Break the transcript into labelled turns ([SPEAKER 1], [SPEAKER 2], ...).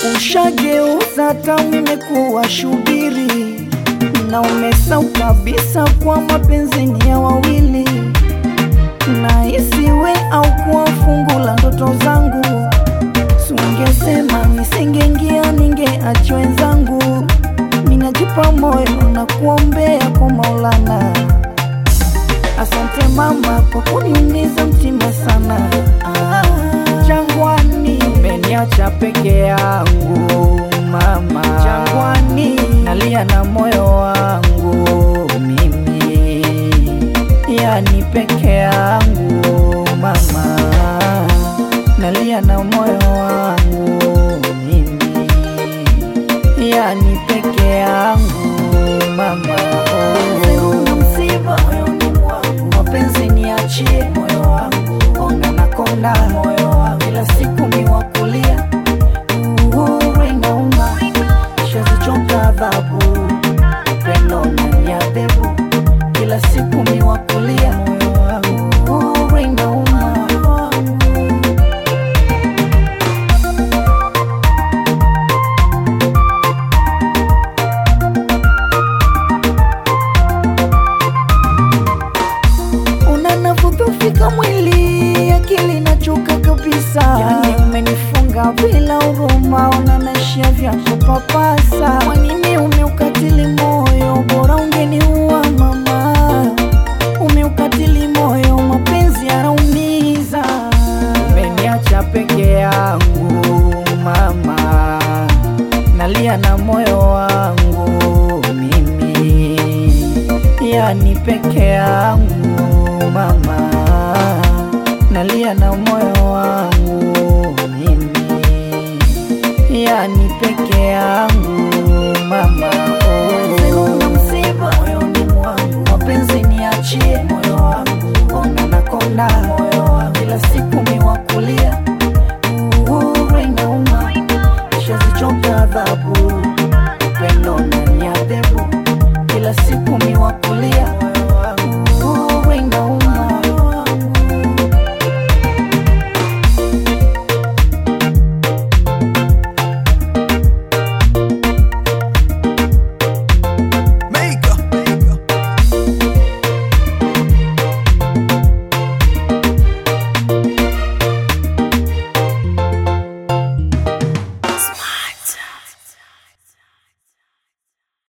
[SPEAKER 1] Ushageuza tamu imekuwa shubiri, na umesau kabisa kwa mapenzi ni ya wawili, na isiwe au kuwa fungu la ndoto zangu. Sungesema nisingeingia, ningeacha wenzangu. Minajipa moyo na kuombea kwa Maulana. Asante mama kwa kuniumiza mtima sana. Ah, Jangwani umeniacha peke yangu mama, jangwani nalia na moyo wangu mimi, yani peke yangu mama, nalia na moyo wangu mimi, yani peke yangu mama. Una msiba moyoni mwangu, mapenzi niachie moyo wangu, ona nakonda moyo wangu, kila siku ni wa kulia, uhuru inauma, shazichoka adhabu, upendo ndani ya dhebu, kila siku ni wa kulia moyo wangu, uhuru inauma unanavudhufika mwili, akili nachoka kabisa, yani umenifunga bila huruma, unanaishia vya kupapasa. Kwa nini umeukatili moyo? Bora ungeniua mama, umeukatili moyo, mapenzi yanaumiza. Umeniacha peke yangu mama, nalia na moyo wangu mimi, yani peke yangu mama, nalia na moyo wangu mimi, yani peke yangu